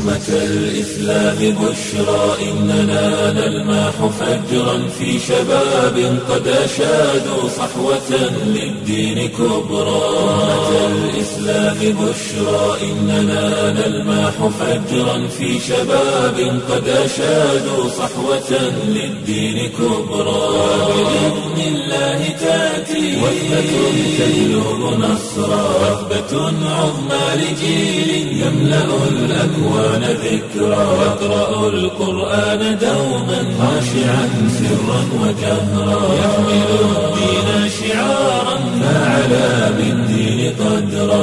أمة الإسلام بشرى إننا نلمح فجرا في شباب قد أشادوا صحوة للدين كبرى أمة الإسلام بشرى إننا نلمح فجرا في شباب قد أشادوا صحوة للدين كبرى بإذن الله تأتي وثبة تجلب نصرا وثبة عظمى لجيل يملأ الأكوان ذكرا يقرأ القرآن دوما خاشعا سرا وجهرا يحمل الدين شعارا فعلى بالدين قدرا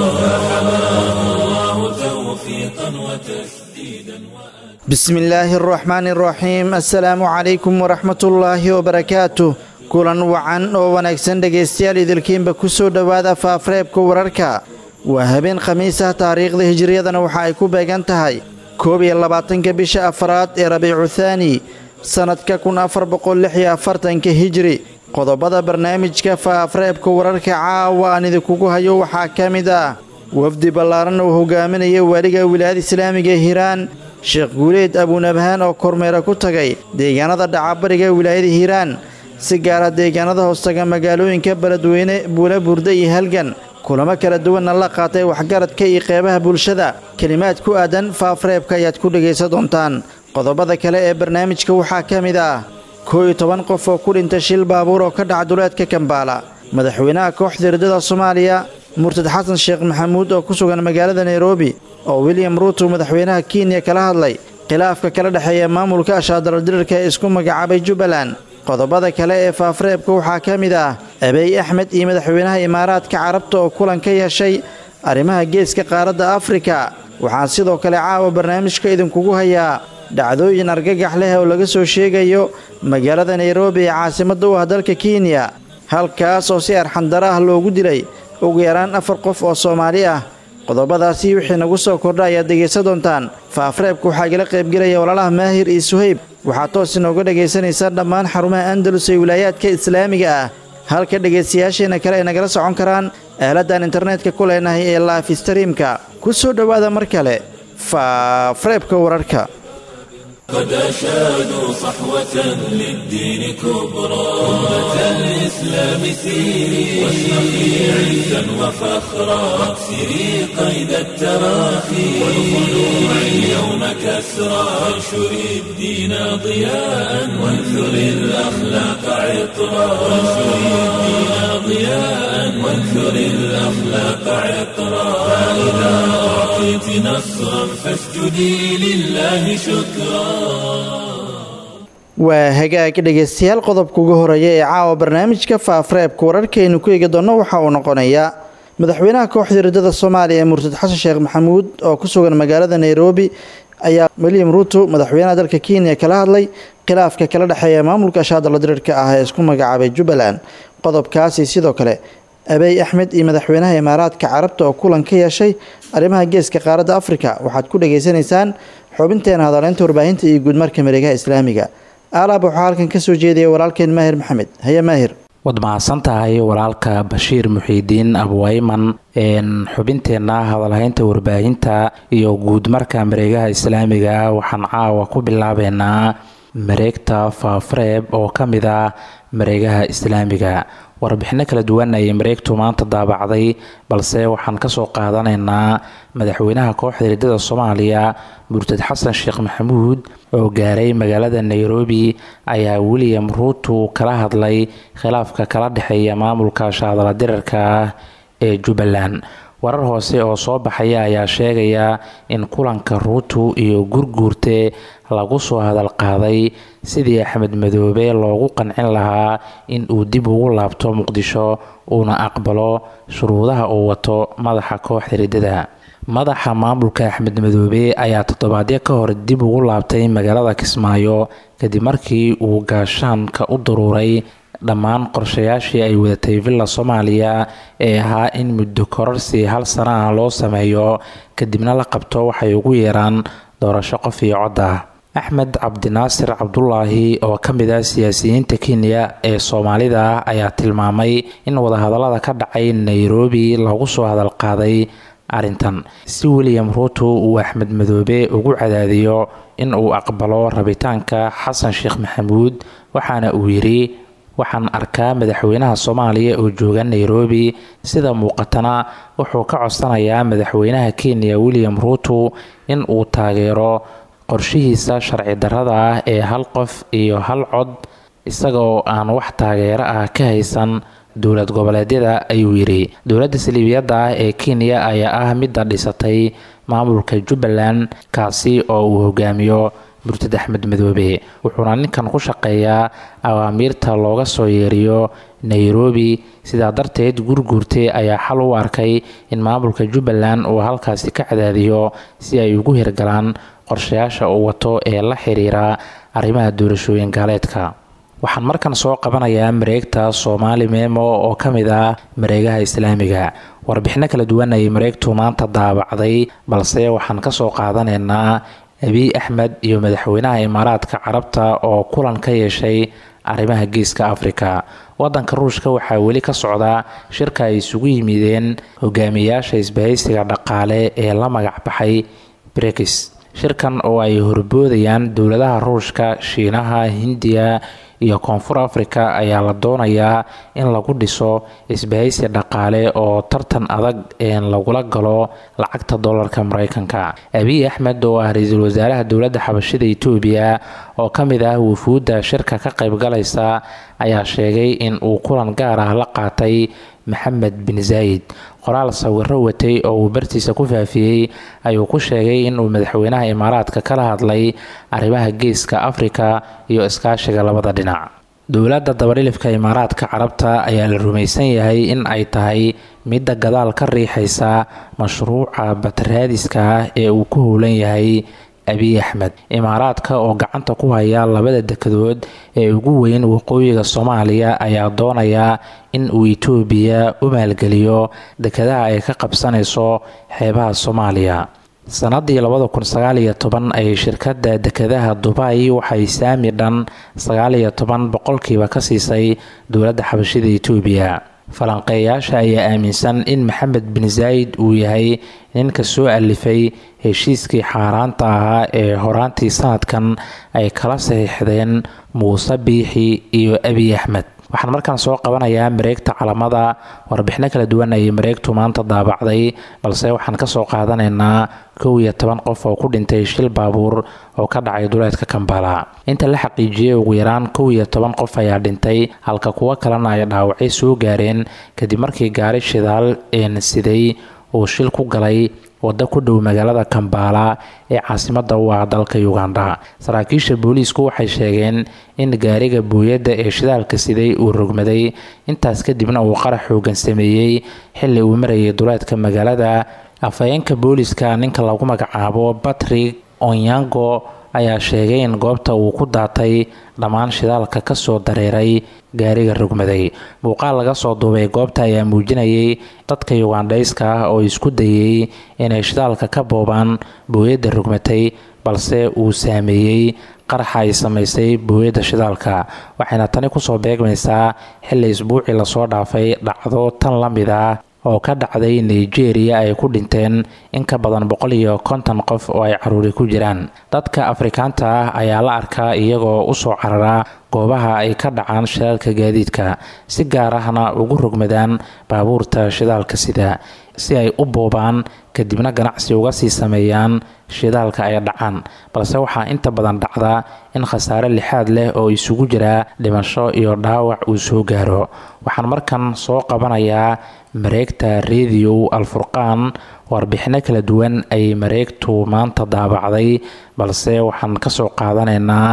فحماه الله توفيقا وتسديدا بسم الله الرحمن الرحيم السلaamu calaykum waraxmat ullaahi wabarakaatu kulan wacan oo wanaagsan dhegaystayaal idilkiinba ku soo dhowaada faafareebka wararka waa habeen khamiis ah taariikhda hijiriyadana waxa ay ku beegan tahay koob iyo labaatanka bisha afaraad ee rabiicu thaani sannadka kun afar boqol lix iyo afartanka hijiri qodobada barnaamijka faafareebka wararka caawa aan idinkugu hayo waxaa ka mid ah wafdi ballaaran uu hogaaminaya waaliga wilaayada islaamiga ee hiiraan sheekh guuleed abuunabhaan oo kormeera ku tagay deegaanada dhacabariga wilaayada hiiraan si gaara deegaanada hoostaga magaalooyinka beledweyne buula burda iyo halgan kulamo kala duwanna la qaatay waxgaradka iyo qeybaha bulshada kelimaad ku aadan faafareebka ayaad ku dhegaysan doontaan qodobada kale ee barnaamijka waxaa ka mid ah koo iyo toban qof oo ku dhintay shil baabuur oo ka dhaca duleedka kambaala madaxweynaha kooxda hirdada soomaaliya murtad xasan sheekh maxamuud oo ku sugan magaalada nairobi oo william ruuto madaxweynaha kenya kala hadlay khilaafka kala dhexeeya maamulka ashaadaladirirka ee isku magacaabay jubbaland qodobada kale ee faafareebka waxaa ka mid ah abeey axmed iyo madaxweynaha imaaraadka carabta oo kulan ka yeeshay arrimaha geeska qaaradda afrika waxaan sidoo kale caawa barnaamijka idinkugu hayaa dhacdooyin argagax leh oo laga soo sheegayo magaalada nairobi ee caasimadda u ah dalka kenya halkaas oo si arxandara ah loogu dilay ugu yaraan afar qof oo soomaali ah qodobadaasi wixii nagu soo kordha ayaad dhegaysan doontaan faafareebka waxaa igala qaybgelaya walaalaha maahir iyo suhayb waxaad toos inooga dhegaysanaysaa dhammaan xarumaha andalus ee wilaayaadka islaamiga ah halka dhegaystayaasheenna kale ay nagala socon karaan aaladdan internetka ku leenahay ee laif streamka ku soo dhowaada mar kale faafareebka wararka قد أشادوا صحوة للدين كبرى أمة الإسلام سيري واشرقي عزا وفخرا واكسري قيد التراخي والخلوع اليوم كسرى وانشري الدين ضياء وانثري الأخلاق عطرا وانشري الدين ضياء وانثري الأخلاق عطرا فإذا أعطيت نصرا فاسجدي لله شكرا waa hagaag dhegaystayaal qodobka ugu horeeya ee caawa barnaamijka faafareebka wararkaaynu ku eegi doonno waxa uu noqonayaa madaxweynaha kooxda hirdada soomaaliya ee murtad xasan sheekh maxamuud oo ku sugan magaalada nairobi ayaa william ruuto madaxweynaha dalka kenya kala hadlay khilaafka kala dhexeeya maamulka ashaadala dirirka ah ee isku magacaabay jubbaland qodobkaasi sidoo kale abeey axmed iyo madaxweynaha imaaraadka carabta oo kulan ka yeeshay arrimaha geeska qaaradda afrika waxaad ku dhagaysanaysaan xubinteena hadaleynta warbaahinta iyo guudmarka mareegaha islaamiga aalaab waxaa halkan ka soo jeedaya walaalkeen maahir maxamed haye maahir waad mahadsan tahay walaalka bashiir muxiidiin abwayman xubinteenna hadalhaynta warbaahinta iyo guudmarka mareegaha islaamiga waxaan caawa ku bilaabeynaa mareegta faafareeb oo ka mid ah mareegaha islaamiga warbixino kala duwan ayay mareegtu maanta daabacday balse waxaan kasoo qaadanaynaa madaxweynaha kooxda hirdada soomaaliya murtad xasan sheekh maxamuud oo gaaray magaalada nairobi ayaa william ruuto kala hadlay khilaafka kala dhexeeya maamulka shaadala dirarka ah ee jubbaland warar hoose oo soo baxaya ayaa sheegaya in kulanka ruuto iyo gurguurte lagu soo hadal qaaday sidii axmed madoobe loogu qancin lahaa in uu dib ugu laabto muqdisho uuna aqbalo shuruudaha uu wato madaxa kooxda riddada madaxa maamulka axmed madoobe ayaa toddobaadyo ka hor dib ugu laabtay magaalada kismaayo kadib markii uu gaashaanka u daruuray dhammaan qorshayaashii ay wadatay villa soomaaliya ee ahaa in muddo kororsi hal sana ah loo sameeyo kadibna la qabto waxay ugu yeeraan doorasho qof iyo cod ah axmed cabdinaasir cabdulaahi oo ka mid ah siyaasiyiinta kenya ee soomaalida ayaa tilmaamay in wadahadallada ka dhacay nairobi lagu soo hadalqaaday arrintan si william ruuto uu axmed madoobe ugu cadaadiyo in uu aqbalo rabitaanka xasan sheekh maxamuud waxaana uu yidhi waxaan arkaa madaxweynaha soomaaliya oo jooga nairobi sida muuqatana wuxuu ka codsanayaa madaxweynaha kenya william ruuto in uu taageero qorshihiisa sharci darrada ah ee hal qof iyo hal cod isaga oo aan wax taageero ah ka haysan dowlad goboleedyada ayuu yidhi dowladda saliibiyadda ah ee kenya ayaa ah midda dhisatay maamulka jubbaland kaasi oo uu hogaamiyo murtad axmed madoobe wuxuuna ninkan ku shaqeeyaa awaamiirta looga soo yeeriyo nairobi sidaa darteed gurguurte ayaa xal u arkay in maamulka jubbaland uu halkaasi ka cadaadiyo si ay ugu hirgalaan qorshayaasha uu wato ee la xiriira arrimaha doorashooyin gaaleedka waxaan markan soo qabanayaa mareegta soomaali memo oo ka mid ah mareegaha islaamiga warbixino kala duwan ayay mareegtu maanta daabacday balse waxaan kasoo qaadanaynaa abiy axmed iyo madaxweynaha imaaraadka carabta oo kulan ka yeeshay arrimaha geeska afrika wadanka ruushka waxaa weli ka socda shirka ay isugu yimideen hogaamiyayaasha isbahaysiga dhaqaale ee la magac baxay brekis shirkan oo ay horboodayaan dowladaha ruushka shiinaha hindiya iyo koonfur afrika ayaa la doonayaa in lagu dhiso isbahaysi dhaqaale oo tartan adag een lagula galo lacagta dollarka mareykanka abiy axmed oo ah ra-iisul wasaaraha dowladda xabashida itoobiya oo ka mid ah wufuudda shirka ka qaybgalaysa ayaa sheegay in uu kulan gaar ah la qaatay maxamed bin zaayid qoraal sawiro watay oo uu bartiisa ku faafiyey ayuu ku sheegay inuu madaxweynaha imaaraadka kala hadlay arrimaha geeska afrika iyo iskaashiga labada dhinac dowladda dabadhilifka imaaraadka carabta ayaa la rumaysan yahay in ay tahay midda gadaal ka riixaysa mashruuca bataraadiska ah ee uu ku howlan yahay abiy axmed imaaraadka oo gacanta ku haya labada dekedood ee ugu weyn waqooyiga soomaaliya ayaa doonaya in uu itoobiya u maalgeliyo dekedaha ay ka qabsanayso xeebaha soomaaliya sanadii labada kun sagaaliyo toban ayay shirkadda dekedaha dubay waxay saami dhan sagaaliyo toban boqolkiiba ka siisay dowladda xabashida itoobiya falanqeeyaasha ayaa aaminsan in maxamed bin zaayid uu yahay ninka soo alifay heshiiskii xaaraanta ahaa ee horaantii sanadkan ay kala saxiixdeen muuse biixi iyo abiy axmed waxaan markaan soo qabanayaa mareegta calamada warbixino kala duwan ayay mareegtu maanta daabacday balse waxaan kasoo qaadanaynaa kow iyo toban qof oo ku dhintay shil baabuur oo ka dhacay duleedka kambala inta la xaqiijiyey ugu yaraan kow iyo toban qof ayaa dhintay halka kuwo kalena ay dhaawacay soo gaareen kadib markii gaari shidaal een siday uu shil ku galay waddo ku dhow magaalada kambala ee caasimada u ah dalka uganda saraakiisha booliisku waxay sheegeen in gaariga booyadda ee shidaalka siday uu rogmaday intaas kadibna uu qarax xoogan sameeyey xilli uu marayay duleedka magaalada afhayeenka booliiska ninka lagu magacaabo batrik onyango ayaa sheegay in goobta uu ku daatay dhammaan shidaalka kasoo dareeray gaariga rogmaday muuqaal laga soo duubay goobta ayaa muujinayay dadka yugandhayska ah oo isku dayay inay shidaalka ka boobaan booyadda rogmatay balse uu saameeyey qaraxa ay samaysay booyadda shidaalka waxayna tani kusoo beegmaysaa xilli isbuucii lasoo dhaafay dhacdo tan la mid ah oo ka dhacday nigeria ay ku dhinteen in ka badan boqol iyo konton qof oo ay caruuri ku jiraan dadka afrikaanta ah ayaa la arkaa iyagoo usoo carara goobaha ay ka dhacaan shidaalka gaadiidka si gaar ahna ugu rogmadaan baabuurta shidaalka sida si ay u boobaan kadibna ganacsi uga sii sameeyaan shidaalka ay dhacaan balse waxaa inta badan dhacda in khasaare lixaad leh oo isugu jira dhimasho iyo dhaawac uu soo gaaro waxaan markan soo qabanayaa mareegta radio alfurqaan warbixino kala duwan ay mareegtu maanta daabacday balse waxaan kasoo qaadanaynaa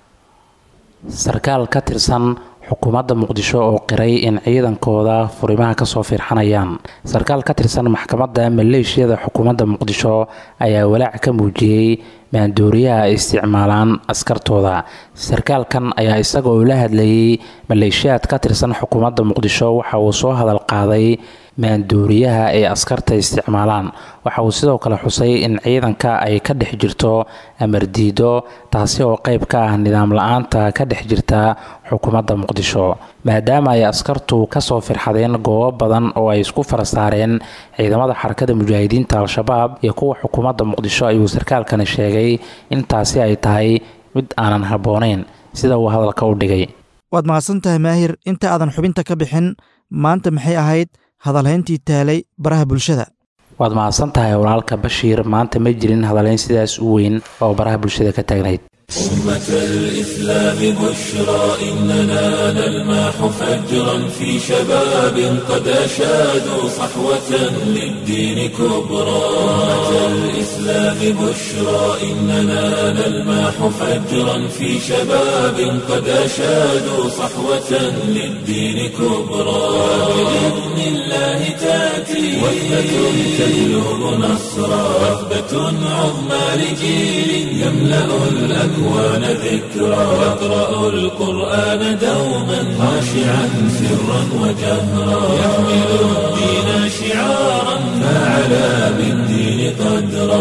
sarkaal ka tirsan xukuumadda muqdisho oo qiray in ciidankooda furimaha kasoo fiirxanayaan sarkaal ka tirsan maxkamadda maleeshiyada xukuumadda muqdisho ayaa walaac ka muujiyey maandooriyaha ay isticmaalaan askartooda sarkaalkan ayaa isaga oo la hadlayay maleeshiyaad ka tirsan xukuumadda muqdisho waxa uu soo hadal qaaday maanduuriyaha ay askarta isticmaalaan waxa uu sidoo kale xusay in ciidanka ay ka dhex jirto amardiido taasi oo qayb ka ah nidaam la-aanta ka dhex jirta xukuumadda muqdisho maadaama ay askartu kasoo firxadeen goobo badan oo ay isku farasaareen ciidamada xarakada mujaahidiinta al-shabaab iyo kuwa xukuumadda muqdisho ayuu sarkaalkani sheegay in taasi ay tahay mid aanan habboonayn sida uu hadalka u dhigay waad mahadsan tahay maahir inta aadan xubinta ka bixin maanta maxay ahayd hadalhayntii taalay baraha bulshada waad mahadsan tahay walaalka bashiir maanta ma jirin hadalhayn sidaas u weyn oo baraha bulshada ka taagnayd أمة الإسلام بشرى إننا نلمح فجرا في شباب قد أشادوا صحوة للدين كبرى أمة الإسلام بشرى إننا نلمح فجرا في شباب قد أشادوا صحوة للدين كبرى بإذن الله تأتي وثبة تجلب نصرا وثبة عظمى لجيل يملأ الأكوان الأكوان ذكرى يقرأ القرآن دوما خاشعا سرا وجهرا يحمل الدين شعارا فعلى بالدين قدرا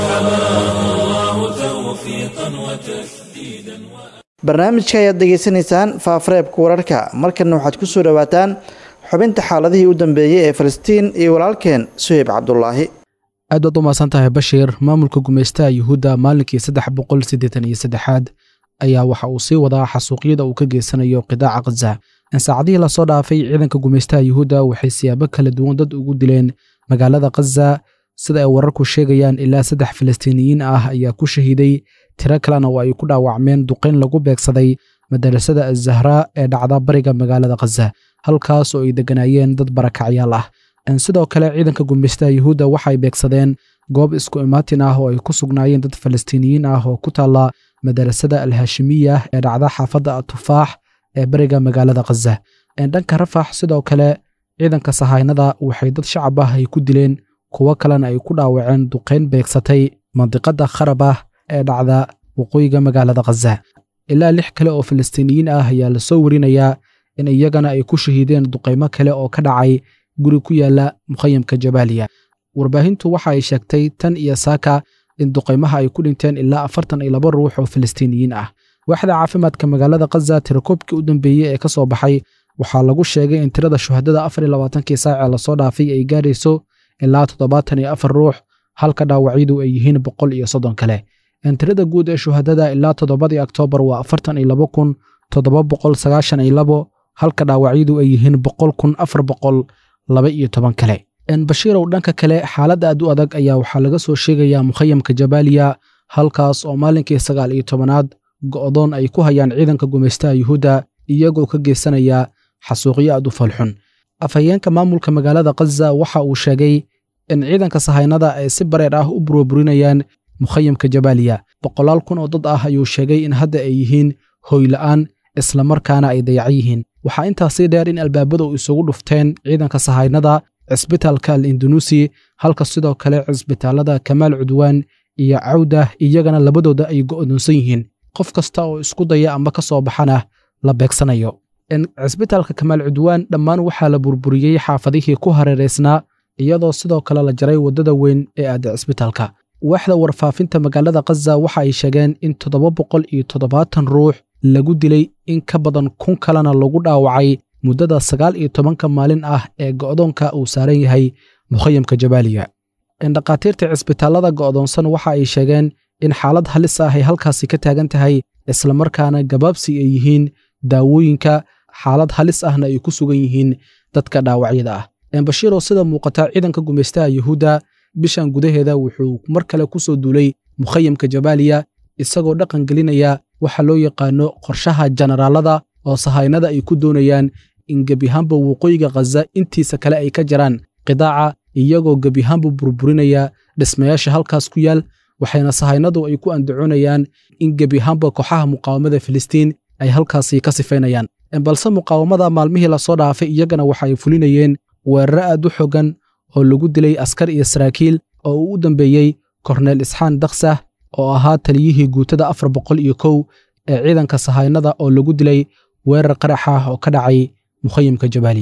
فحماه الله توفيقا وتسديدا barnaamijka ayaad degeysanaysaan faafareebka wararka markanna waxaad ku soo dhowaataan xubinta xaaladihii u dambeeyey ee falastiin iyo walaalkeen suheyb cabdulaahi aad waad u mahadsan tahay bashiir maamulka gumaystaha yuhuudda maalinkii saddex boqol siddeetan iyo saddexaad ayaa waxa uu sii wadaa xasuuqyada uu ka geysanayo qidaaca khaza in saacadihii lasoo dhaafay ciidanka gumaystaha yuhuudda waxay siyaabo kala duwan dad ugu dileen magaalada khaza sida ay wararku sheegayaan ilaa saddex falastiiniyiin ah ayaa ku shahiiday tiro kalena oo ay ku dhaawacmeen duqayn lagu beegsaday madarasada azahraa ee dhacda bariga magaalada khaza halkaas oo ay degganaayeen dad barakacyaal ah sidoo kale ciidanka gumaystaha yuhuudda waxay beegsadeen goob isku imaatin ah oo ay ku sugnaayeen dad falastiiniyiin ah oo ku taalla madarasada alhaashimiya ee dhacda xaafadda atufaax ee beriga magaalada khaza dhanka rafax sidoo kale ciidanka sahaynada waxay dad shacab ah ay ku dileen kuwo kalena ay ku dhaawaceen duqayn beegsatay mandiqada kharab ah ee dhacda waqooyiga magaalada khaza ilaa lix kale oo falastiiniyiin ah ayaa lasoo warinayaa in iyagana ay ku shahiideen duqaymo kale oo ka dhacay guri ku yaala mukhayamka jabaaliya warbaahintu waxa ay sheegtay tan iyo saaka in duqaymaha ay ku dhinteen ilaa afartan iyo laba ruux oo falastiiniyiin ah waaxda caafimaadka magaalada khaza tirakoobkii u dambeeyey ee ka soo baxay waxaa lagu sheegay in tirada shuhadada afar iyo labaatankii saacee lasoo dhaafay ay gaarayso ilaa toddobaatan iyo afar ruux halka dhaawacyadu ay yihiin boqol iyo soddon kale tirada guud ee shuhadada ilaa toddobadii oktoobar waa afartan iyo laba kun toddoba boqol sagaashan iyo labo halka dhaawacyadu ay yihiin boqol kun afar boqol laba iyo toban kale bashiirow dhanka kale xaalad aad u adag ayaa waxaa laga soo sheegayaa mukhayamka jabaaliya halkaas oo maalinkii sagaal iyo tobanaad go'doon ay ku hayaan ciidanka gumaystaha yuhuudda iyagoo ka geysanaya xasuuqyo aad u falxun afhayeenka maamulka magaalada khaza waxa uu sheegay in ciidanka sahaynada ay si bareer ah u burburinayaan mukhayamka jabaaliya boqolaal kun oo dad ah ayuu sheegay in hadda ay yihiin hoyla'aan islamarkaana ay dayacan yihiin waxaa intaasii dheer in albaabada u isugu dhufteen ciidanka sahaynada cisbitaalka al indunuusi halka sidoo kale cisbitaalada kamaal cudwaan iyo cawda iyagana labadooda ay go'doonsan yihiin qof kasta oo isku daya amba ka soo baxana la beegsanayo cisbitaalka kamaal cudwaan dhammaan waxaa la burburiyey xaafadihii ku hareeraysnaa iyadoo sidoo kale la jaray waddada weyn ee aada cisbitaalka waaxda warfaafinta magaalada khaza waxa ay sheegeen in toddoba boqol iyo toddobaatan ruux lagu dilay in ka badan kun kalena lagu dhaawacay muddada sagaal iyo tobanka maalin ah ee go'doonka uu saaran yahay mukhayamka jabaaliya dhakhaatiirta cisbitaallada go'doonsan waxa ay sheegeen in xaalad halis ah ay halkaasi ka taagan tahay islamarkaana gabaabsi ay yihiin daawooyinka xaalad halis ahna ay ku sugan yihiin dadka dhaawacyada ah bashiiroo sida muuqata ciidanka gumaystaha yuhuudda bishan gudaheeda wuxuu mar kale ku soo duulay mukhayamka jabaaliya isagoo dhaqan gelinaya waxa loo yaqaano qorshaha jenaraalada oo sahaynada ay ku doonayaan in gebihaanba waqooyiga khaza intiisa kale ay ka jaraan qidaaca iyagoo gebihaanba burburinaya dhismayaasha halkaas ku yaal waxayna sahaynadu ay ku andacoonayaan in gebihaanba kooxaha muqaawamada filistiin ay halkaasi ka sifaynayaan balse muqaawamada maalmihii lasoo dhaafay iyagana waxa ay fulinayeen weeraro aad u xogan oo lagu dilay askar iyo saraakiil oo uu u dambeeyey korneel isxaan daksah oo ahaa taliyihii guutada afar boqol iyo kow ee ciidanka sahaynada oo lagu dilay weerar qarax ah oo ka dhacay mukhayamka jabaaliya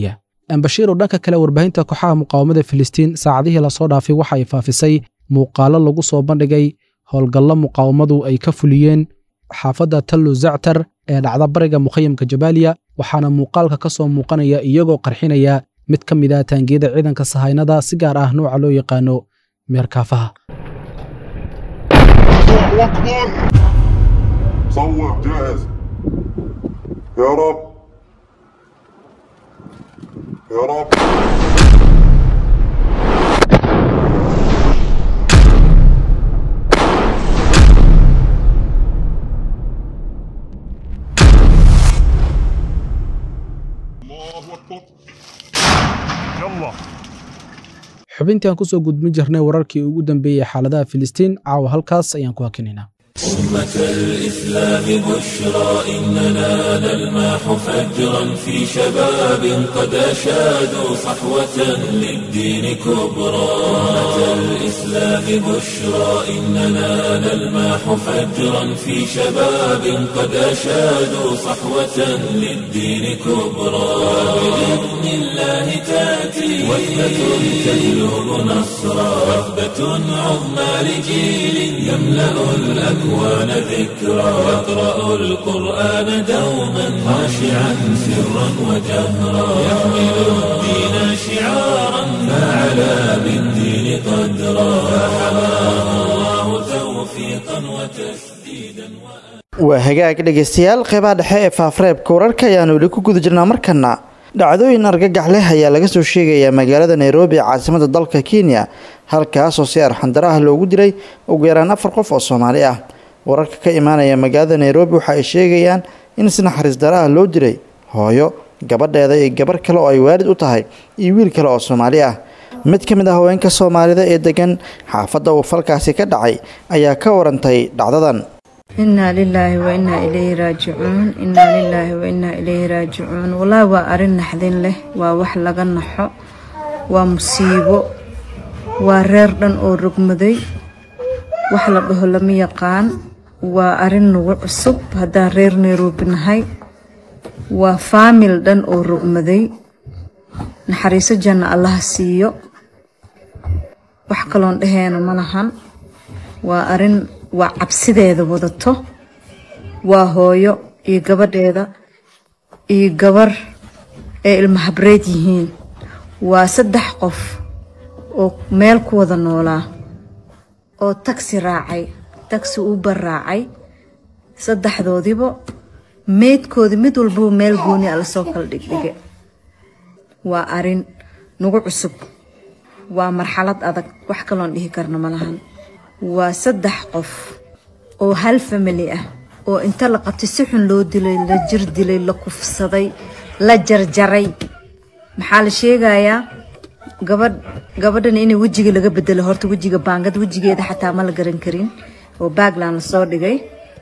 bashiir oo dhanka kale warbaahinta kooxaha muqaawamada filistiin saacadihii lasoo dhaafay waxa ay faafisay muuqaalo lagu soo bandhigay howlgallo muqaawamadu ay ka fuliyeen xaafadda tallu zactar ee dhacda bariga mukhayamka jabaaliya waxaana muuqaalka ka soo muuqanaya iyagoo qarxinaya mid ka mid ah taangiyada ciidanka sahaynada si gaar ah nooca loo yaqaano meerkaafaha الله اكبر صور جاهز يا رب يا رب الله اكبر يلا xubintii aan kusoo gudbin jirnay wararkii ugu dambeeyey xaaladaha filistiin caawa halkaas ayaan ku hakinaynaa أمة الإسلام بشرى إننا نلمح فجرا في شباب قد أشادوا صحوة للدين كبرى أمة الإسلام بشرى إننا نلمح فجرا في شباب قد أشادوا صحوة للدين كبرى بإذن الله تأتي وثبة تجلب نصرا وثبة عظمى لجيل يملأ الأكوان ذكرا يقرأ القرآن دوما خاشعا سرا وجهرا يحمل الدين شعارا فعلى بالدين قدرا فحماه الله توفيقا وتسديدا waa hagaag dhegaystayaal qeybaha dhexe ee faafreebka wararka ayaanu weli ku guda jirnaa markana dhacdooyin argagax leh ayaa laga soo sheegayaa magaalada nairobi ee caasimada dalka kenya halkaasoo si arxandaro ah loogu dilay ugu yaraan afar qof oo soomaali ah wararka ka imaanaya magaalada nairobi waxa ay sheegayaan in si naxariis daro ah loo dilay hooyo gabadheeda iyo gabar kale oo ay waalid u tahay iyo wiil kale oo soomaali ah mid ka mid ah haweenka soomaalida ee degan xaafadda uu falkaasi ka dhacay ayaa ka warantay dhacdadan inaa lilaahi wa inaa ilayhi raajicuun inaa lilaahi wa inaa ilayhi raajicuun wallaahi waa arrin naxdin leh waa wax laga naxo waa musiibo waa reer dhan oo rogmaday wax la dhaho lama yaqaan waa arrin nagu cusub haddaan reer nairobi nahay waa faamil dhan oo rogmaday naxariiso janna allaha siiyo wax kaloon dhaheena ma lahan waa arrin waa cabsideeda wadato waa hooyo iyo gabadheeda iyo gabar ay ilma habreed yihiin waa saddex qof oo meel ku wada noolaa oo tagsi raacay tagsi uber raacay saddexdoodiba meydkoodi mid walbaba meel gooni a lasoo kala dhigdhige waa arrin nagu cusub waa marxalad adag wax kaloon dhihi karna ma lahan waa saddex qof oo hal famili ah oo inta la qabtay si xun loo dilay la jir dilay la kufsaday la jarjaray maxaa la sheegayaa gabadh gabadhan inay wejiga laga bedelo horta wejiga baangad wejigeeda xataa ma la garan karin oo baagland lasoo dhigay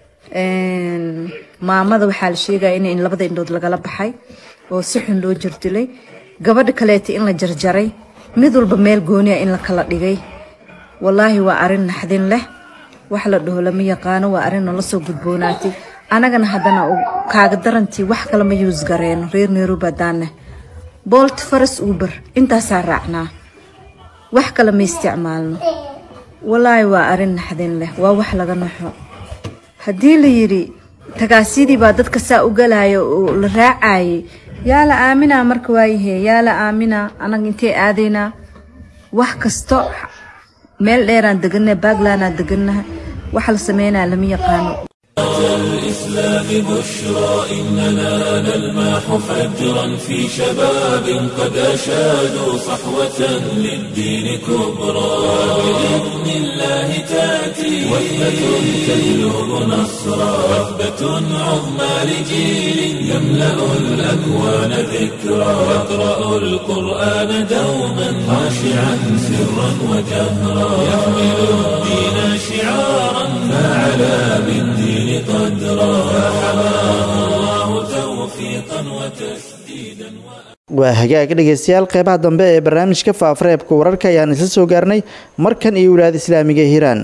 maamada waxaa la sheegaya in labada indhood lagala baxay oo si xun loo jirdilay gabadha kaleeta in la jarjaray mid walba meel gooniya in la kala dhigay wallaahi waa arrin naxdin leh wax la dhaho lama yaqaano waa arrin nala soo gudboonaatay anagana haddana kaaga darantii wax kale ma yuus gareeno reer nairobi haddaanne bolt faras uber intaasaa raacnaa wax kale ma isticmaalno wallaahi waa arrin naxdin leh waa wax laga naxo haddii la yidhi tagaasyadii baa dadka saa u galaya oo la raacayay yaa la aaminaa marka waayahe yaa la aaminaa anaga intee aadaynaa wax kasto meel dheeraan degannaha baaglaanaan degannaha waxa la sameynaya lama yaqaano الإسلام بشرى إننا نلمح فجرا في شباب قد أشادوا صحوة للدين كبرى بإذن الله تأتي وثبة تجلب نصرا وثبة عظمى لجيل يملأ الأكوان ذكرى يقرأ القرآن دوما خاشعا سرا وجهرا يحمل الدين شعارا فعلى بالدين قدرا فحماه الله توفيقا وتسديدا waa hagaag dhegaystayaal qeybaha dambe ee barnaamijka faafareebka wararka ayaan isla soo gaarnay markan iyo wilaayada islaamiga ee hiiraan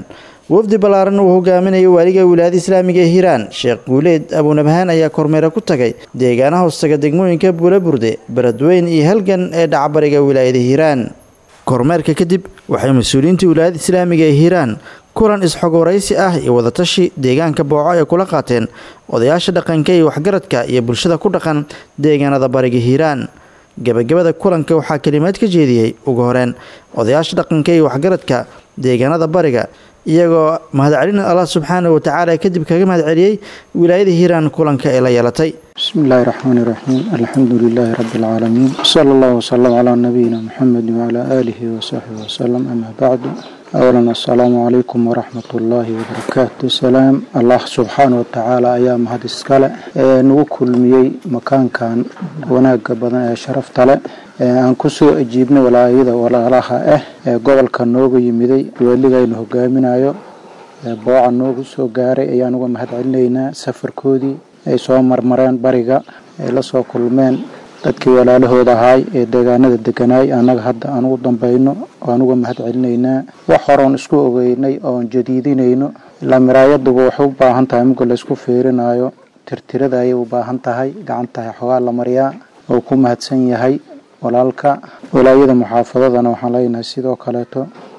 wafdi ballaaran uu hogaaminayo waaliga wilaayada islaamiga ee hiiraan sheekh guuleed abuunabhaan ayaa kormeero ku tagay deegaanaha hoostaga degmooyinka buulaburde beledweyn iyo halgan ee dhacbariga wilaayada hiiraan kormeerka kadib waxay mas-uuliyiinta wilaayada islaamiga ee hiiraan kulan isxogwaraysi ah iyo wadatashi deegaanka booco ay kula qaateen odayaasha dhaqanka iyo waxgaradka iyo bulshada ku dhaqan deegaanada bariga hiiraan gebagabada kulanka waxaa kalimaad ka jeediyey ugu horeen odayaasha dhaqanka iyo waxgaradka deegaanada bariga iyagoo mahadcelin allah subxaana wa tacaala kadib kaga mahadceliyey wilaayada hiiraan kulanka ee la yeelatay بسم الله الرحمن الرحيم الحمد لله رب العالمين صلى الله وسلم على نبينا محمد وعلى آله وصحبه وسلم أما بعد أولا السلام عليكم ورحمة الله وبركاته سلام الله سبحانه وتعالى أيام هذا السكالة نوكل ميي مكان كان وناق بدن شرف تلا aan kusoo ajiibnay walaayada walaalaha ah ee gobolka nooga yimiday weligaynu hogaaminayo booca noogu soo gaaray ayaan uga mahad celinaynaa safarkoodii ay soo marmareen bariga ay la soo kulmeen dadkii walaalahooda ahaay ee deegaanada deganaay annaga hadda aan ugu dambayno aan uga mahad celinaynaa wax horoon isku ogeynay oon jadiidinayno ilaa miraayaduba waxay u baahan tahay muga laysku fiirinayo tirtirada ayay u baahan tahay gacantahay xogaa la mariyaa oo ku mahadsan yahay walaalka walaayada muxaafadadana waxaan leenahay sidoo kaleeto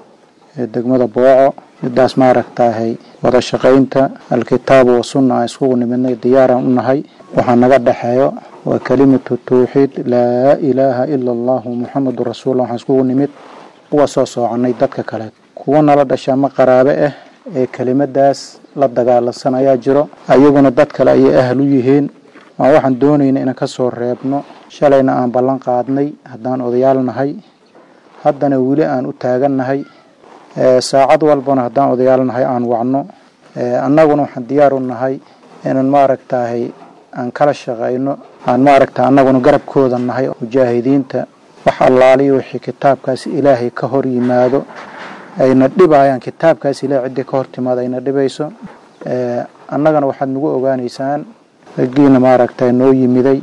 degmada booco midaas maaragtahay wada shaqaynta alkitaabu wa sunna aan iskugu nimidnay diyaaraan u nahay waxaa naga dhexeeyo waa kelimatu tawxiid laa ilaaha ila allahu muxamadu rasuullah waxaan iskugu nimid uga soo soconay dadka kale kuwa nala dhasha ama qaraabe ah ee kelimadaas la dagaalansan ayaa jiro ayaguna dad kale ayay ahal u yihiin waa waxaan doonayna inaan kasoo reebno shalayna aan ballan qaadnay haddaan odayaal nahay haddana weli aan u taagannahay saacad walbana haddaan odayaal nahay aan wacno annaguna waxaan diyaar u nahay inaan maaragtahay aan kala shaqayno aan maaragta annaguna garabkooda nahay mujaahidiinta wax allaaliyo wixii kitaabkaas ilaahay ka hor yimaado ayna dhibayaan kitaabkaas ilahay ciddii ka hor timaado ayna dhibayso annagana waxaad nagu ogaaneysaan raggiina maaragta noo yimiday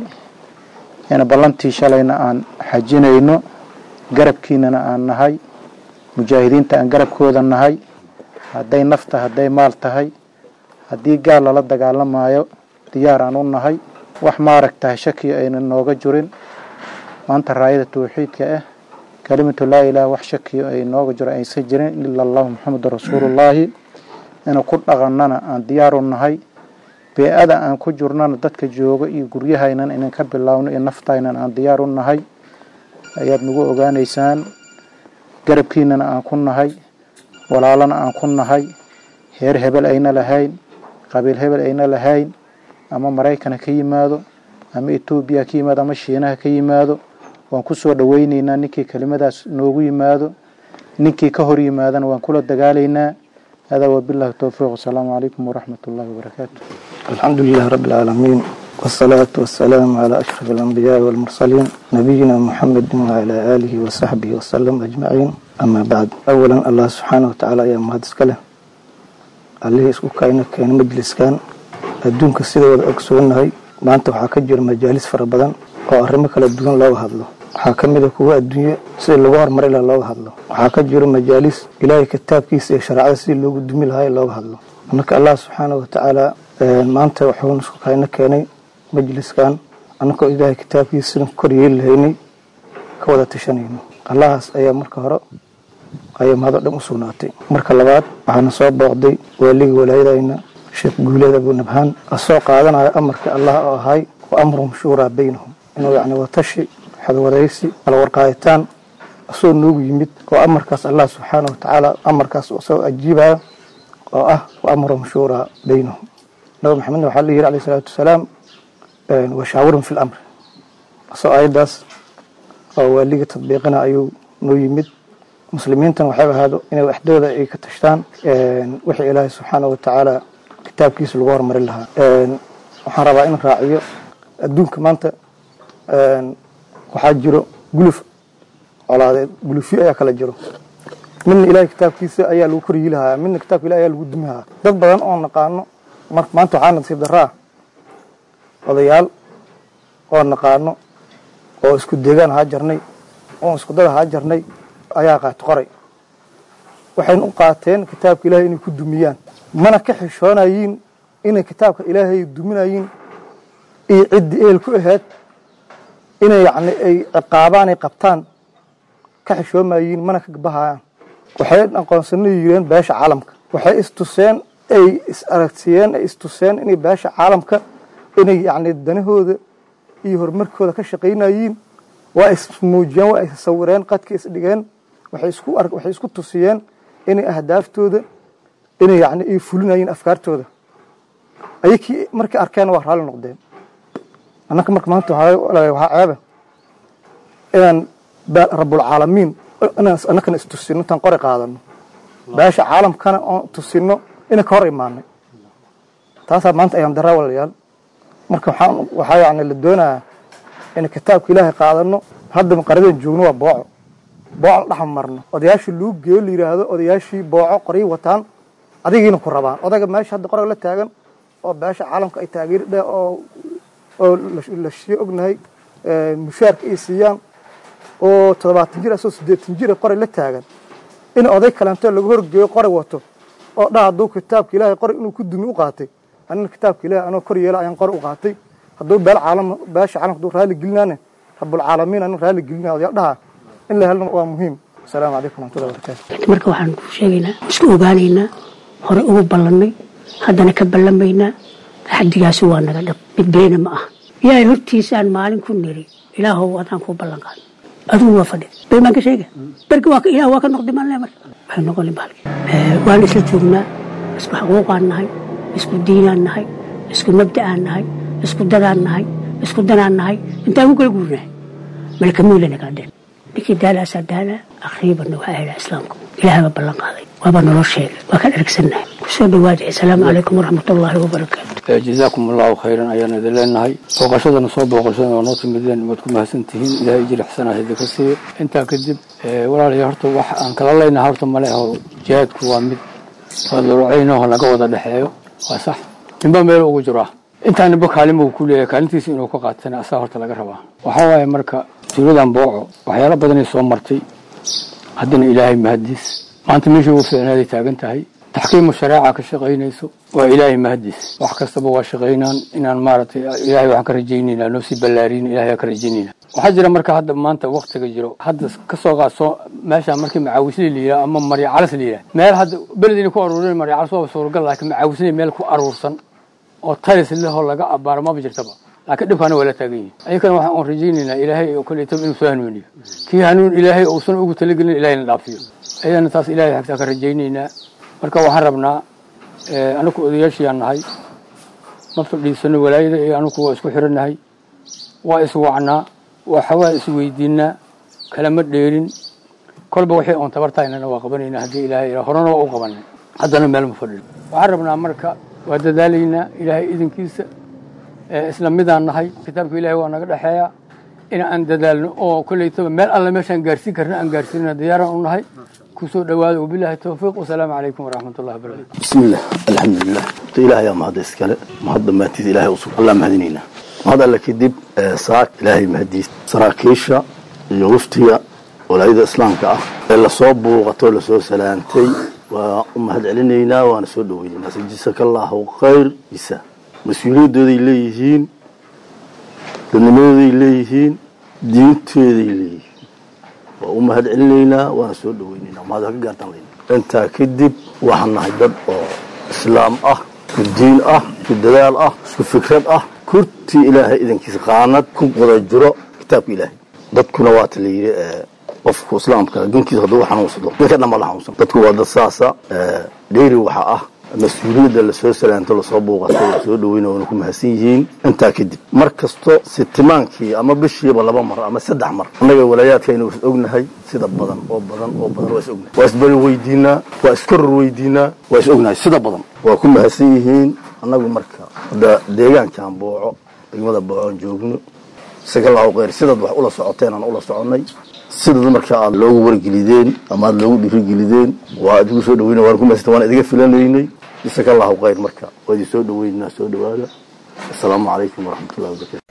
ina ballantii shalayna aan xajinayno garabkiinana aan nahay mujaahidiinta aan garabkooda nahay hadday nafta hadday maal tahay haddii gaal lala dagaalamayo diyaar aan u nahay wax maaragtahay shakiyo ayna nooga jirin maanta raayada tawxiidka ah kelimatu laa ilaha wax shakiyo ay nooga jiro aysan jirin ila allahu maxamedu rasuulullaahi inuu ku dhaqannana aan diyaar u nahay bee-ada aan ku jirnana dadka jooga iyo guryahaynan inan ka bilaawno iyo naftaynan aan diyaar u nahay ayaad nagu ogaaneysaan garabkiinana aan ku nahay walaalana aan ku nahay heer hebel ayna lahayn qabiil hebel ayna lahayn ama maraykana ka yimaado ama etoobiya ka yimaado ama shiinaha ka yimaado waan ku soo dhoweyneynaa ninkii kelimadaas noogu yimaado ninkii ka hor yimaadana waan kula dagaalaynaa هذا وبالله التوفيق والسلام عليكم ورحمة الله وبركاته الحمد لله رب العالمين والصلاة والسلام على أشرف الأنبياء والمرسلين نبينا محمد وعلى آله وصحبه وسلم أجمعين أما بعد أولا الله سبحانه وتعالى يا مهد سكله عليه اسكو كاينة كاين مجلس كان الدون كسيدة وأكسون هاي ما أنت وحاكجر مجالس فربضان وأرمك الدون لو هذلو waxaa ka mid a kuwa adduunye sida lagu horumari laha looga hadlo waxaa ka jiro majaalis ilaahay kitaabkiisa iyo shareecada sidii loogu dumi lahaa looga hadlo marka allah subxaana watacaala maanta wuxuu isku kayna keenay majliskan annagoo ilaahay kitaabkiisa sidan kor yeeli lahaynay ka wada tashanayno allahaas ayaa marka hore ayaa mahado dhan u sugnaatay marka labaad waxaana soo booqday waaligii walaayadayna sheekh guuleed abu nabhaan asoo qaadanayo amarkii allah oo ahay wa amruhum shuuraa baynahum inuu yacni watashi xadwadaysi kala warqaaditaan asoo noogu yimid oo amarkaas allah subxaana watacaala amarkaas soo ajiibaya oo ah wa amruhum shuuraa baynahum nabi maxamedna waxaa la yidhi alayh salaatu wasalaam washaawirhum fi lamri asoo ayaddaas oo waaligii tadbiiqina ayuu noo yimid muslimiintan waxay ahaado inay waxdooda ay ka tashtaan wixii ilaahay subxaana watacaala kitaabkiisa lagu hormarin lahaa waxaan rabaa in raaciyo adduunka maanta waxaa jiro guluf colaadeed gulufyo ayaa kala jiro midna ilaahay kitaabkiisa ayaa lagu koryi lahaa midna kitaabka ilahi ayaa lagu dumi lahaa dad badan oo naqaano mar maanta waxaa nasiib daraa odayaal oo naqaano oo isku deegaan ahaa jarnay oo isku dad ahaa jarnay ayaa qaati qoray waxayna u qaateen kitaabka ilaahay inay ku dumiyaan mana ka xishoonayiin inay kitaabka ilaahay duminayiin iyo ciddii eel ku ahayd inay yacni ay ciqaabaan ay qabtaan ka xishoomayiin mana ka bahayaan waxay aqoonsano yireen beesha caalamka waxay istuseen ay is aragtiyeen ay istuseen inay beesha caalamka inay yacni danahooda iyo horumarkooda ka shaqaynayiin waa ismuujiyeen waa issawireen qadka isdhigeen waxay isku ar waxay isku tusiyeen inay ahdaaftooda inay yacni ay fulinayeen afkaartooda ayakii markay arkeen waa raalli noqdeen annaka marka maanta waxaa waxaa ceeba inaan rabulcaalamiin inaan annakana istusino intaan qori qaadano beesha caalamkana oon tusino inay ka hor imaanay taasaa maanta ayaan daraa walayaal marka waxaan waxaa yacni la doonayaa in kitaabka ilaahay qaadano hadda qaradan joogno waa booco booco la dhex marno odayaashii luu geeyo la yidhaahdo odayaashii booco qoryi wataan adigiina ku rabaan odayga meesha hadda qorag la taagan oo beesha caalamka ay taageeri dhe oo oo la shii ognahay mushaarka ay siiyaan oo toddobaatan jir asoo siddeetan jira qoray la taagan in oday kalento laga horgeeyo qoray wato oo dha hadduu kitaabka ilaahay qoray inuu ku dumi u qaatay anina kitaabka ilahay anoo kor yeela ayaan qoray u qaatay hadduu beel caalam beesha caalamka hadduu raalli gelinaane rabulcaalamiin anin raalli gelinaya odayaal dhaha in la helna waa muhiim asalaamu calaykum waraxmatullahi wabarakaatu marka waxaan ku sheegaynaa isku ogaanaynaa hore ugu ballannay haddana ka ballamaynaa axdigaasi waa naga dhab mid beena ma aha ilaahay hortiisaan maalin ku niri ilaahow adaan kuu ballan qaad adigu waa fadhi been baan ka sheega berki waa ilaah waa ka noqday maan le marka waxay noqoni baalki waan isla joognaa isku xaquuqaan nahay isku diinaan nahay isku mabda'aan nahay isku dadaan nahay isku danaan nahay intaan ku kala guurnahay malaka miilana kaa dheen ninkii daalaasaa daalaa akhriibanna waxaa helaa islaamku ilaahay baa ballan qaaday waaba nolol sheegay waa ka dhergsannahay kusoo dhawaada asalaamu calaykum waraxmatullaahi wabarakaatu jazaakum allahu khayran ayaan idin leenahay booqashadana soo booqashada oo noo timideen waad ku mahadsan tihiin ilaahay ijir xasanaha idinka siiyo intaa kadib walaalayaa horta wax aan kala leynaha horta male aho jihaadku waa mid fadlucaynaho laga wada dhexeeyo waa sax ninba meel ugu jiraa intaa ninba kaalimo ku leeyahay kaalintiisa inuu ka qaatana asaa horta laga rabaa waxaa waaye marka tuuladan booco waxyaalo badanay soo martay haddana ilaahay mahadiis maanta meeshii ugu fiicnaaday taagan tahay taxkiimu shareeca ka shaqaynayso waa ilaahay mahadiis wax kastaba waa shaqaynaan inaan maaragtay ilaahay waxaan ka rajaynayna noo sii ballaariin ilahay waan ka rajaynayna waxaa jira marka hadda maanta waktiga jiro hadda kasoo qaadso meesha markii macaawisli la yidhaha ama marya calas la yidhaha meel hadda beled inay ku aruurin marya calas waaba suuragal laakiin macaawisli meel ku aruursan oo talis lehoo laga abaaro maba jirtaba laakiin dhibkaana waa la taagan yihin ayakana waxaan oon rajaynaynaa ilaahay oo kaleeto inuu soo hanuuniyo kii hanuun ilaahay uusan ugu talagelin ilahayna dhaafiyo ayadana taas ilahay xagtaa ka rajaynaynaa marka waxaan rabnaa anaku odayaashiyaan nahay ma fadhiisano walaayada iyo anuku waa isku xirannahay waa iswacnaa waxawaa isweydiinaa kalama dheerin kolba waxay oon tabartahaynana waa qabanaynaa haddii ilaahay horena waa u qabanay haddana meel ma fadhino waxaan rabnaa marka waa dadaalaynaa ilaahay idinkiisa isla midaan nahay kitaabka ilaahay waa naga dhexeeya in aan dadaalno oo koleytaba meel alle meeshaan gaarsiin karna aan gaarsiinana diyaaraan u nahay kusoo dhawaada wabilahi towfiiq wasalaamu calaykum waraxmatullahi wabarakatu bismiillah alxamdulilah horta ilaah yaa mahadda iskale mahad dhammaantiis ilaahay usug allah mahadinaynaa mahad alle kadib saak ilaahay mahadiis saraakiisha iyo waftiga walaayada islaamka ah ee lasoo buuqatay oo lasoo salaantay waa u mahad celinaynaa waana soo dhaweynaynaa sajisaka allahu khayr isa mas-uuliyadooday leeyihiin dadnimadooday leeyihiin diinteeday leeyihiin waa u mahad celinaynaa waana soo dhaweynaynaa mahad ka gaartaan leyna intaa kadib waxaan nahay dad oo islaam ah isku diin ah isku dadaal ah isku fikrad ah kurtii ilaahay idankiisa qaanad ku wada jiro kitaabka ilaahay dadkuna waata la yidhi qofku islaamka gankiisa hadduu xanuunsado ninka dhan ba la xanuunsan dadku waa dad saasa dheeri waxa ah mas-uuliyadda lasoo salaanto lasoo buuqato lasoo dhaweyna waana ku mahadsan yihiin intaa kadib mar kasto sitimaankii ama bishiiba laba mar ama saddex mar annaga walaayaadkaynu is ognahay sida badan oo badan oo badan waa is ognahay waa isbari weydiinaa waa iskoror weydiinaa waa is ognahay sida badan waa ku mahadsan yihiin annagu marka hadda deegaankaan booco degmada boocoon joogno isagallahu khayr sidaad wax ula socoteen aan ula soconnay sidaad marka aad loogu wargelideen ama aad loogu dhiirigelideen waa idigu soo dhaweyna waan ku mahadsan waan idiga filanaynay isagallahu khayr marka waa idin soo dhaweynaa soo dhawaada assalaamu calaykum waraxmatullahi wabarakatu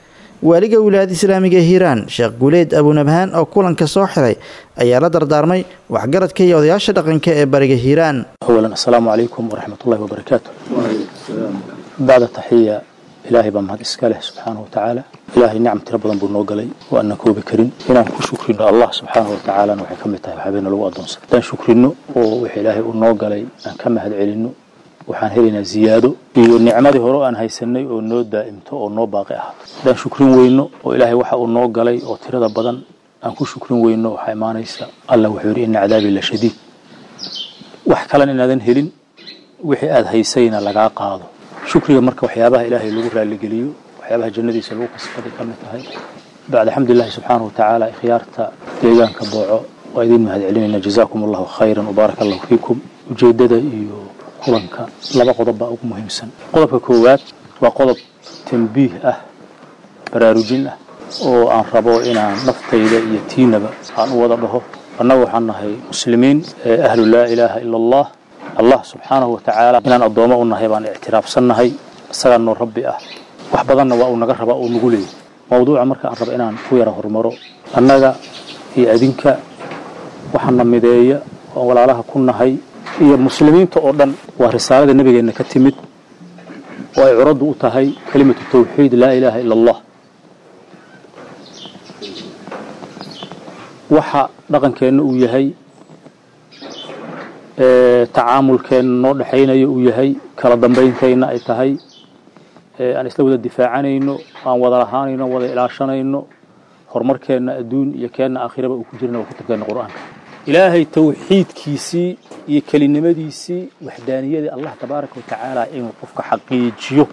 waaliga wilaayada islaamiga hiiraan sheekh guuleed abunabhaan oo kulanka soo xiray ayaa la dardaarmay waxgaradka iyo odayaasha dhaqanka ee bariga hiiraan أولا السلام عليكم ورحمة الله وبركاته بعد التحية إلهي بمهد إسكاله سبحانه وتعالى إلهي نعم تربضا بنوغلي وأنك هو بكرين إنا كشكرنا الله سبحانه وتعالى نوحي كم يتهي حبينا لو أدونس دان شكرنا وحي إلهي ونوغلي أن كم هد علينا waxaan helaynaa ziyaado iyo nicmadii hore aan haysanay oo noo daa'imto oo noo baaqi ah haddaan shukrin weyno oo ilaahay waxa uu noo galay oo tirada badan aan ku shukrin weyno waxaa imaanaysa allah wuxuu yidhi ina cadaabii la shadiid wax kalena inaadan helin wixii aad haysayna lagaa qaado shukriga marka waxyaabaha ilaahay lagu raaligeliyo waxyaabaha jannadiisa lagu kasbaday ka mid tahay bacda xamdulillahi subxaanahu watacaala ikhyaarta deegaanka booco waa idiin mahad celinayna jazaakum allahu khayran wabaaraka allahu fiikum ujeeddada iyo kulanka laba qodob baa ugu muhiimsan qodobka koowaad waa qodob tambiih ah baraarujin ah oo aan rabo inaan naftayda iyo tiinaba aan u wada dhaho annaga waxaan nahay muslimiin ee ahlu laa ilaaha ila allah allah subxaanahu watacaala inaan addoommo u nahay baan ictiraafsannahay isagaa noo rabbi ah wax badanna waa uu naga rabaa oo nagu leeyay mawduuca marka aan rabo inaan ku yara horumaro annaga iyo adinka waxaana mideeya oo walaalaha ku nahay iyo muslimiinta oo dhan waa risaalada nebigeenna ka timid oo ay curaddu u tahay kelimatu tawxiid laa ilaaha ila allah waxa dhaqankeenna uu yahay tacaamulkeenna noo dhexaynaya uu yahay kala dambayntayna ay tahay aan isla wada difaacanayno aan wada lahaanayno wada ilaashanayno horumarkeenna adduun iyo keenna aakhiraba uu ku jirana waa kutubkeenna qur'aanka ilaahay tawxiidkiisii iyo kelinimadiisii waxdaaniyadii allah tabaaraka wa tacaala inuu qofka xaqiijiyo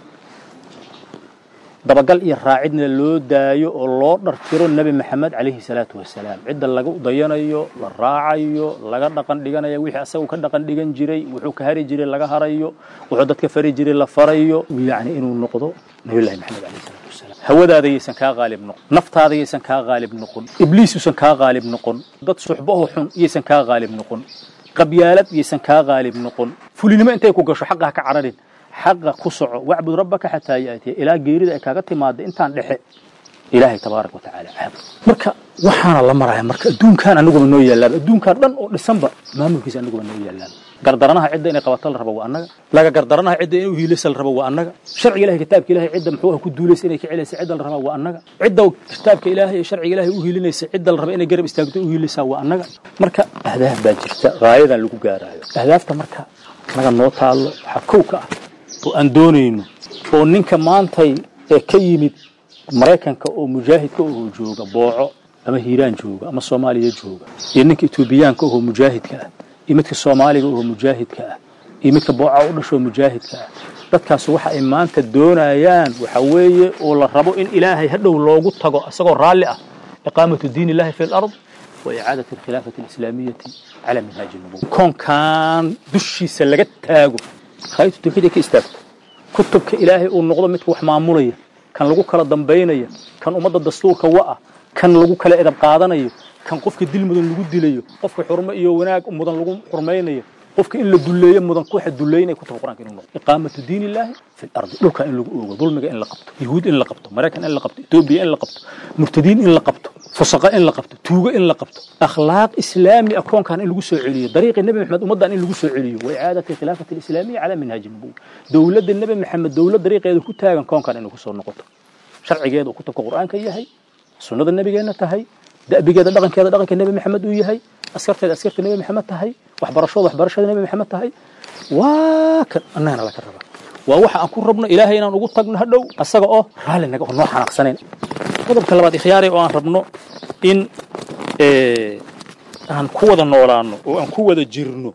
dabagal iyo raacidna loo daayo oo loo dhartiro nebi maxamed calayhi salaatu wasalaam cidda laga dayanayo la raacayo laga dhaqan dhiganayo wixii asagu ka dhaqan dhigan jiray wuxuu ka hari jiray laga harayo wuxuu dadka fari jiray la farayo yacni inuu noqdo nabiyullahi maxamed calayhi salaatu wasalaam hawadaada yaysan kaa qaalib noqon naftaada yaysan kaa qaalib noqon ibliis yuusan kaa qaalib noqon dad suxbaho xun yaysan kaa qaalib noqon qabyaalad yaysan kaa qaalib noqon fulinimo intay ku gasho xaqaha ka cararin xaqa ku soco wacbud rabbaka xataa yaatiya ilaa geerida ay kaaga timaada intaan dhexe ilaahay tabaaraka watacaala caabud marka waxaana la maraya marka adduunkan aniguba noo yaalaaba adduunkan dhan oo dhisanba maamulkiisa aniguba noo yaalaaba gardaranaha cidda inay qabato la rabo waa annaga laga gardaranaha cidda inay uhiilaysa la rabo waa annaga sharciga ilahay kitaabka ilahay cidda muxuu ah ku duulaysa inay ka celaysa cidda la rabaa waa annaga cidda kitaabka ilaahay iyo sharciga ilahay u hiilinaysa cidda la raba inay garab istaagto u hiilaysaa waa annaga marka ahdaaf baa jirta gaayadan lagu gaaraayo ahdaafta marka naga noo taallo waxaa kow ka ah oo aan doonayno oo ninka maantay ee ka yimid maraykanka oo mujaahidka oo jooga booco ama hiiraan jooga ama soomaaliya jooga iyo ninka etoobiyaanka oo mujaahidka ah iyo midka soomaaliga oo mujaahidka ah iyo midka booca u dhashoo mujaahidka ah dadkaas waxa ay maanta doonayaan waxa weeye oo la rabo in ilaahay hadhow loogu tago isagoo raalli ah iqaamatu diin illahi fi lard wa icaadati alkhilaafati alislaamiyati cala minhaaji nubuwa koonkan dushiisa laga taago khaytu tawxiid ay ka istaagto kutubka ilaahay uu noqdo midka wax maamulaya kan lagu kala dambaynaya kan ummadda dastuurka wa'ah kan lagu kala edab qaadanayo kan qofka dil mudan lagu dilayo qofka xurmo iyo wanaag mudan lagu xurmaynayo qofka in la duleeyo mudan kuwaxa duleynaya kutubka quraanka inuu noqdo iqaamatu diin illaahi fi lardi dhulka in lagu oogo dulmiga in la qabto yahuud in la qabto maraykan in la qabto etoobiya in la qabto murtadiin in la qabto fusaqa in la qabto tuugo in la qabto akhlaaq islaami ah koonkan in lagu soo celiyo dariiqii nebi maxamed ummaddan in lagu soo celiyo wa icaadati khilaafati alislaamiya calaa minhaaji nubuwa dowladda nebi maxamed dowlad dariiqeeda ku taagan koonkan inay kusoo noqoto sharcigeeda uu kutubka qur'aanka yahay sunnada nebigeenna tahay da'bigeeda dhaqankeeda dhaqanka nebi maxamed uu yahay askarteeda askarta nebi maxamed tahay waxbarashooda waxbarashada nebi maxamed tahay waa kan annagana laga rabaa waa waxa aan ku rabno ilaahay inaan ugu tagno hadhow asaga oo raalli naga oo noo xanaaqsanayn qodobka labaad ikhyaari oo aan rabno in aan ku wada noolaano oo aan ku wada jirno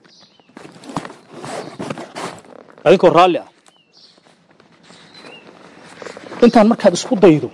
adinkoo raalli ah intaan markaad isku daydo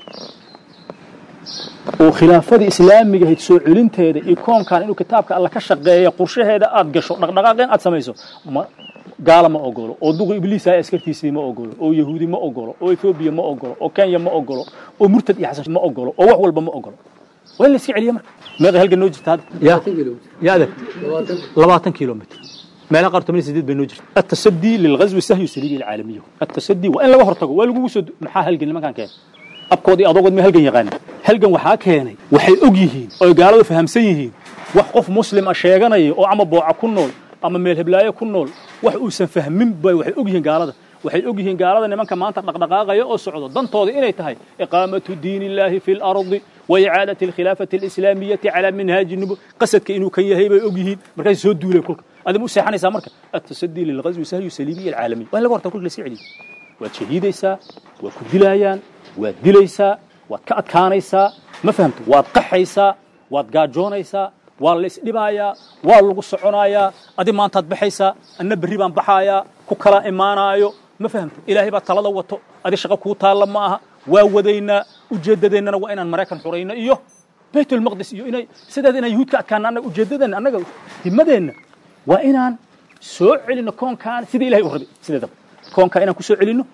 oo khilaafadii islaamiga ahayd soo celinteeda iyo koonkan inuu kitaabka alla ka shaqeeya qorshaheeda aad gasho dhaqdhaqaaqeen aad samayso gaala ma ogolo oo duqa ibliis ah askartiisii ma ogolo oo yahuudi ma ogolo oo etoobiya ma ogolo oo kenya ma ogolo oo murtad iyo xasan ma ogolo oo wax walba ma ogolo waa in la iska celiya marka meeqa halgan noo jirta hadda ya ya adag labaatan kilomitr meelaha qaar toban iyo sideed bay noo jirta التصدي للغزو السهي والسليبي العالمي التصدي وان laga hortago waa lagugu soo maxaa halgan nimankan keen abkoodii adogood ma halgan yaqaanin halgan waxaa keenay waxay og yihiin oy gaaladu fahamsan yihiin wax qof muslim a sheeganaya oo ama booca ku nool ama meel heblaayo ku nool wax uusan fahmin bay waxay og yihiin gaalada waxay og yihiin gaalada nimanka maanta dhaqdhaqaaqaya oo socdo dantooda inay tahay iqaamatu diin illaahi fi lardi wa icaadati alkhilaafati alislaamiyati calaa minhaaji nubu qasadka inuu kan yahay bay og yihiin markaas soo duulay kulka adimu seexanaysaa marka atasadii lilghazwi sahyu saliimiya alcaalamiya waa in laga horta kulka lasii celiyo waad shahiidaysaa waad ku dilaayaan waad dilaysaa waad ka adkaanaysaa ma fahamto waad qaxaysaa waad gaajoonaysaa waa la isdhibaayaa waa lagu soconayaa adi maantaad baxaysaa anna berri baan baxaayaa ku kala imaanaayo ma fahamto ilaahay baa talada wato adi shaqo kuu taalla ma aha waa wadaynaa ujeeddadeennana waa inaan maraykan xurayno iyo baytulmaqdis iyo inay sideeda inaan yuhuud ka adkaana annaga ujeeddadeenna annaga himadeenna waa inaan soo celinno koonkaan sidii ilahay u rabay sideedaba koonkaa inaan ku soo celinno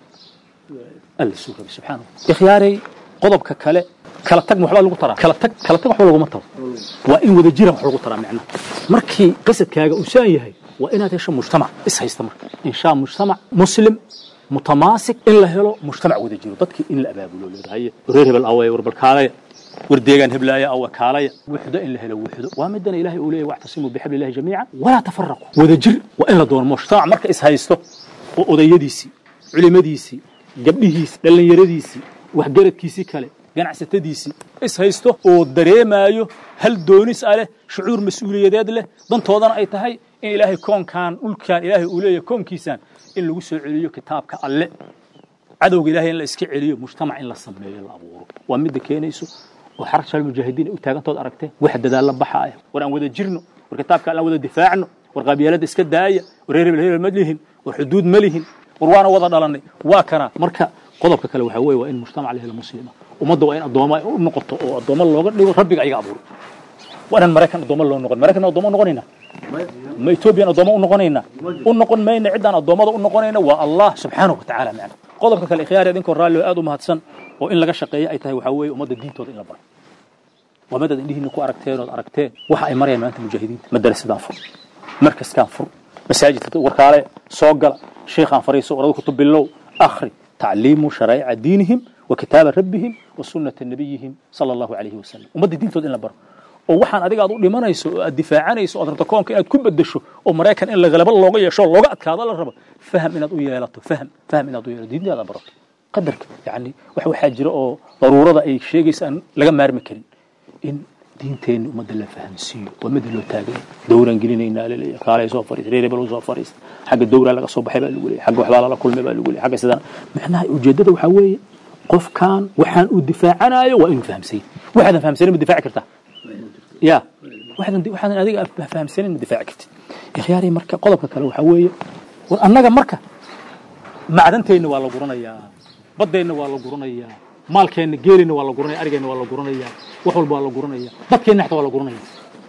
alla suu rabay subxaana ikhyaarey qodobka kale kala tag waxbaa lagu taraa kala tag kala tag waxba laguma taro waa in wada jira wax lagu taraa macnaha markii qasadkaaga uu saan yahay waa inaad hesho mujtamac is haysta marka inshaa mujtamac muslim mutamaasik in la helo mujtamac wada jiro dadkii in la abaabulo leedahay reer hebel awaya war balkaalaya war deegaan heblaaya awa kaalaya wuxdo in la helo wuxdo waa midana ilaahay uu leeyahy wactasimuu bixabli illahi jamiica walaa tafaraqu wada jir waa in la doono mujtamac marka is haysto oo odayadiisii culimadiisii gabdhihiisi dhallinyaradiisii waxgaradkiisii kale ganacsatadiisii is haysto oo dareemaayo hal doonis ah leh shucuur mas-uuliyadeed leh dantoodana ay tahay in ilaahay koonkan dhulkan ilaahay uu leeyahay koonkiisaan in lagu soo celiyo kitaabka alle cadowga ilahay in la iska celiyo mujtamac in la sameeyo la abuuro waa midda keenayso oo xarag shal mujaahidiin ay u taagantood aragteen wax dadaalla baxaaya war aan wada jirno war kitaabka alle aan wada difaacno war qabyaalada iska daaya war reer hebel hebel ma lihin war xuduud ma lihin war waana wada dhalanay waa kana marka qodobka kale waxaa weeye waa in mujtamac la helo muslima ummadda waa in addooma u noqoto oo addooma looga dhigo rabbiga ayaga abuuro waa inaan maraykan addooma loo noqon maraykan addooma u noqonaynaa ma etoobiyan addooma u noqonaynaa u noqon mayna ciddaan addoommada u noqonayna waa allah subxaanahu wa tacaala macna qodobka kale ikhyaari idinkoo raalli oo aad u mahadsan oo in laga shaqeeyo ay tahay waxaa weeye ummadda diintooda in la baro waa madad indhihiina ku aragteen ood aragteen waxa ay marayaan maanta mujaahidiinta madarasadaan fur markaskaan fur masaajidka warkaale soo gala sheekhaan fariiso warada kutub bilow akhri tacliimu sharaa'ica diinihim wa kitaaba rabbihim wa sunnata nabiyihim sala allahu calayhi wasalam ummadda diintooda in la baro oo waxaan adiga aad u dhimanayso oo aad difaacanayso ood rabto koonka inaad ku bedesho oo maraykan in lagalaba looga yeesho oo looga adkaado la rabo faham inaad u yeelato faham faham inaad u yeelato diintaada barato qadarka yani wax waxaa jira oo daruurada ay sheegaysa aan laga maarmi karin in diinteenni ummadda la fahamsiiyo waa mida loo taagay dowraan gelinaynaa laleeyahay kaalay soo fariista reer hebel soo fariista xagga dowraa laga soo baxay baa lagu leeyahay xagga waxbaa lala kulmay baa lagu leeyahay xagga sidaan macnaha ujeeddada waxaa weeye qofkan waxaan uu difaacanayo waa inuu fahamsay waxaadan fahamsanin ma difaaci kartaa ya waxaadan waxaadan adiga fahamsanin ma difaaci kartid ikhyaari marka qodobka kale waxaa weeye war annaga marka macdanteenna waa la guranayaa baddeenna waa la guranayaa maalkeenna geelina waa la guranaya arigeenna waa la guranayaa wax walba waa la guranaya dadkeenna xataa waa la guranaya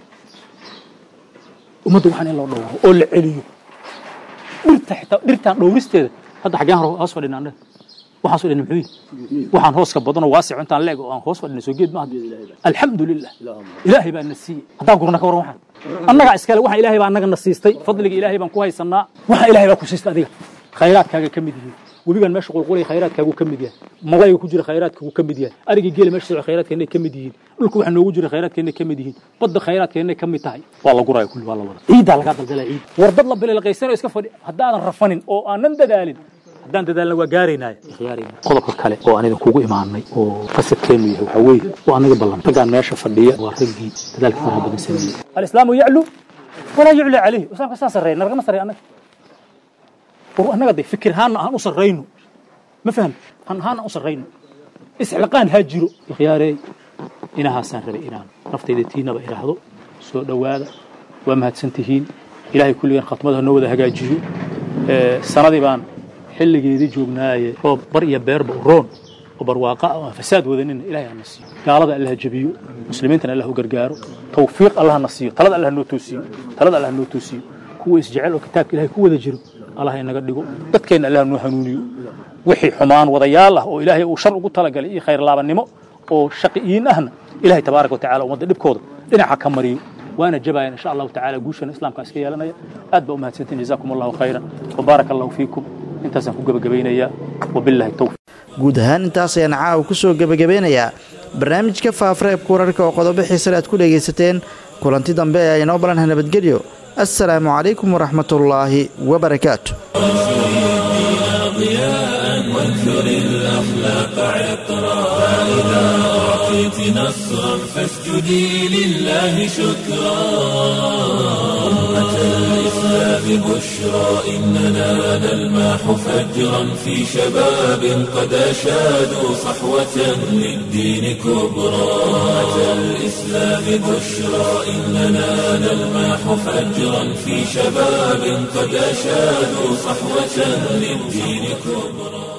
ummadda waxaan in loo dhowro oo la celiyo dhirta xitaa dhirtaan dhowristeeda hadda xaggeen hoos fadhina annaga waxaan soo dhinay muxuu yihi waxaan hooska badan oo waasic intaan leeg oo aan hoos fadhinay soo geed maaha alxamdu lilah ilaahay baa na siiyey haddaa gurna ka waran waxaan annagaa iskale waxaan ilaahay baa annaga na siistay fadliga ilaahay baan ku haysanaa waxaan ilaahay baa ku siistay adiga khayraadkaaga ka mid yihiin webigan meesha qulqulay khayraadkaagu ka mid yahay malayga ku jira khayraadkaagu ka mid yahay arigii geela meesha socda khayraadkeennay ka mid yihiin dhulka waxa noogu jira khayraadkeennay ka mid yihiin badda khayraadkeennay ka mid tahay waa la guraya kulli waa la wada ciiddaa lagaa daldalaa ciid war dad la bililqaysanayo iska fadhi haddaadan rafanin oo aanan dadaalin haddaan dadaalna waa gaaraynaayo qodobka kale oo aan idinkugu imaanay oo qasadkeennu yahay waxaa weeye oo anaga ballan raggaan meesha fadhiya waa raggii dadaalka faraha badan sameeyey alislaamu yaclu walaa yucla calayh islaamka saa sarreeya nalagama sarreeya annaga war annaga de fikir ahaanna aan u sarrayno ma faham han ahaanna aan u sarrayno isxilqaan haa jiro ikhyaarey inahaasaan rabay inaan naftayda tiinaba idhaahdo soo dhowaada waa mahadsan tihiin ilaahay kulligan khatmada noo wada hagaajiyo sanadii baan xilligeedii joognaaye roob bar iyo beerba u roon oo barwaaqa ah oo aan fasaad wadanina ilahay hana siiyo gaalada allaha jabiyo muslimiintana allah u gargaaro tawfiiq allah na siiyo talada allah noo toosiyo talada allah noo toosiyo kuwa isjecel oo kitaabka ilahay ku wada jiro allah inaga dhigo dadkeenna allah noo hanuuniyo wixii xumaan wadayaal ah oo ilaahay uu shar ugu talagalay iyo khayr laabannimo oo shaqiyiin ahna ilahay tabaaraka watacala ummadda dhibkooda dhinaca ka mariyo وانا جبايا ان شاء الله تعالى قوشنا اسلام كاسكي يالنا اد بأم هاتسنتين جزاكم الله خيرا وبارك الله فيكم انت سنكون قبقبين وبالله التوفيق guud ahaan intaas ayaan caawa ku soo gebagabeynayaa barnaamijka faafareebka wararka oo qodobo xiisale aad ku dhegaysateen kulanti dambe ee inoo balanha nabadgelyo assalaamu calaykum waraxmatullaahi wabarakaatu وانثر الأخلاق عطرا فإذا أعطيت نصرا فاسجدي لله شكرا أمة الإسلام بشرى إننا نلماح فجرا في شباب قد أشادوا صحوة للدين كبرى أمة الإسلام بشرى إننا نلماح فجرا في شباب قد أشادوا صحوة للدين كبرى